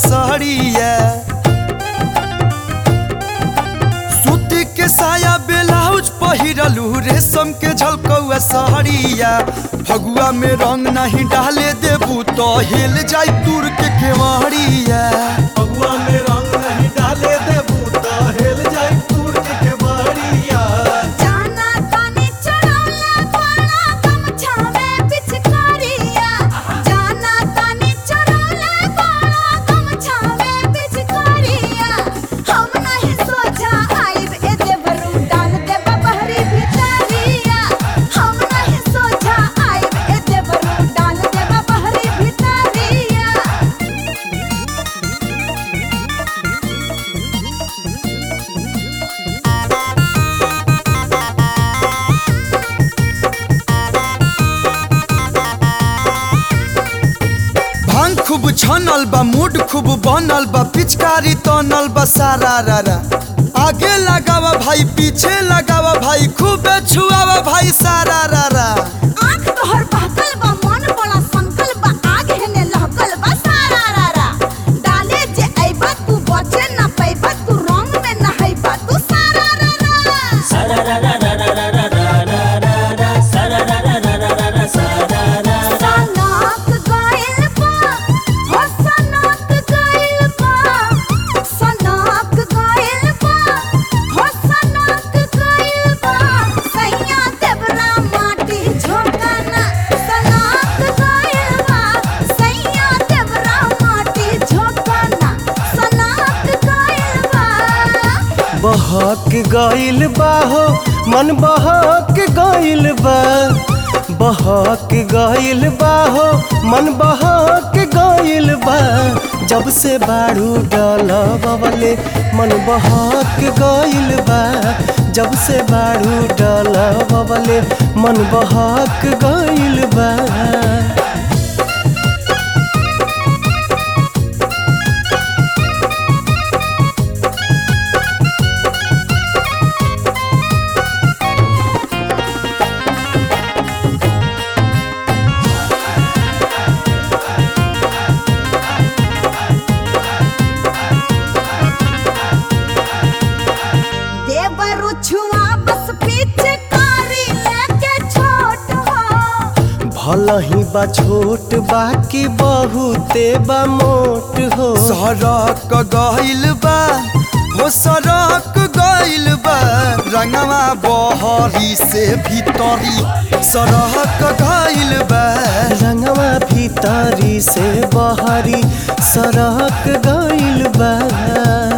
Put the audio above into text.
सड़िया सूती के साया ब्लाउज पहिरलू रेशम के झलकौआ सड़िया फगुआ में रंग नहीं डाले देबू तो हिल जाई दूर के केवड़िया फगुआ में रंग नहीं डाले देबू तो हेल जाई दूर के केवड़िया जाना तानी चढ़ौला पाड़ा गमछा में पिचकारिया जाना तानी चढ़ौला पाड़ा गमछा में पिचकारिया हम नहीं सोचा आइब ए देवरू डाल दे बहरी भितरिया हम नहीं सोचा आइब ए देवरू डाल दे बहरी भितरिया भांग खूब छनल बा मूड खूब बनल बा पिचकारी तनल बा सारा रारा आगे लगावा भाई पीछे लगावा भाई खूब छुआवा भाई सारा रारा आँख तोहर बहकल बा मन बड़ा संकल बा आग हेने लहकल बा सारा रारा डाले जे अइबा तू बचे ना पैबा तू रंग में नहैबा तू सारा रारा सनक गइल बा हो सनक गइल बा सनक गइल बा हो सनक गइल बा सैया देवरा माटी झोंकना सनक गइल बा सैया देवरा माटी झोंकना सनक गइल बा बहक गइल बा हो मन बहक गइल बा बहक गइल बा हो मन बहक गइल बा जब से बाड़ू डलबले मन बहक गइल बा जब से बाड़ू डलबले मन बहक गइल बा देवरु छुआ बस पीछे कारी लेके छोट हो भल ही बा छोट बाकी बहुते बा मोट हो सड़क गइल बा हो सड़क गइल बा रंगवा बहरी से भीतरी सड़क गइल बा रंगवा भीतरी से बहरी सड़क गइल बा